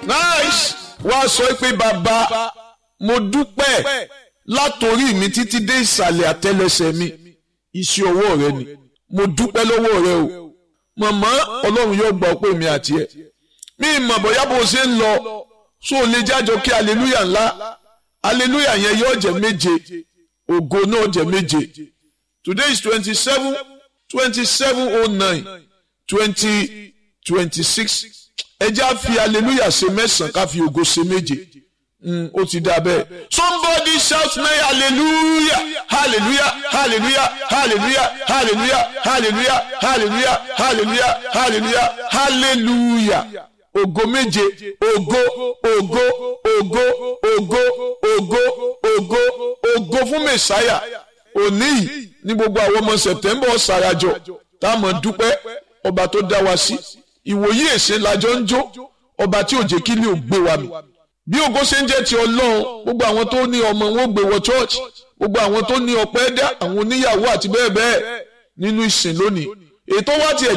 nice wá sọ pé bàbá mo dúpẹ́ látòrí mi títí dé ìsàlẹ̀ àtẹlẹsẹ̀ mi iṣẹ́ ọwọ́ rẹ ni mo dúpẹ́ lọ́wọ́ rẹ o màmá ọlọ́run yóò gbọ́ pé mi àti ẹ̀ mi ìmọ̀ bóyá bó ṣe ń lọ so lè jájọ kí aleluya ńlá aleluya yẹn yóò jẹ́ méje ògo náà jẹ́ méje today is twenty seven twenty seven oh nine twenty twenty six ẹ já fi aleluya ṣe mẹ́sàn-án ká fi ògo ṣe méje ó ti dá bẹ́ẹ̀. somebody shout me hallelujah hallelujah hallelujah hallelujah hallelujah hallelujah hallelujah hallelujah hallelujah hallelujah ògo méje ògo ògo ògo ògo ògo ògo ògo fún mẹsáyà òní yìí ní gbogbo àwọn ọmọ sẹ̀tẹ́mbà ọ̀sàràjọ táwọn dúpẹ́ ọba tó dá wa sí ìwòyí èsè lájọ ń jó ọba tí ò jẹ́ kí ni ò gbé wa mi bí ògo ṣe ń jẹ́ ti ọlọ́run gbogbo àwọn tó ní ọmọ wọn gbé wọ church gbogbo àwọn tó ní ọpẹ́ dá àwọn oníyàwó àti bẹ́ẹ̀ bẹ́ẹ̀ nínú ìsìn lónìí ètò wa tiẹ̀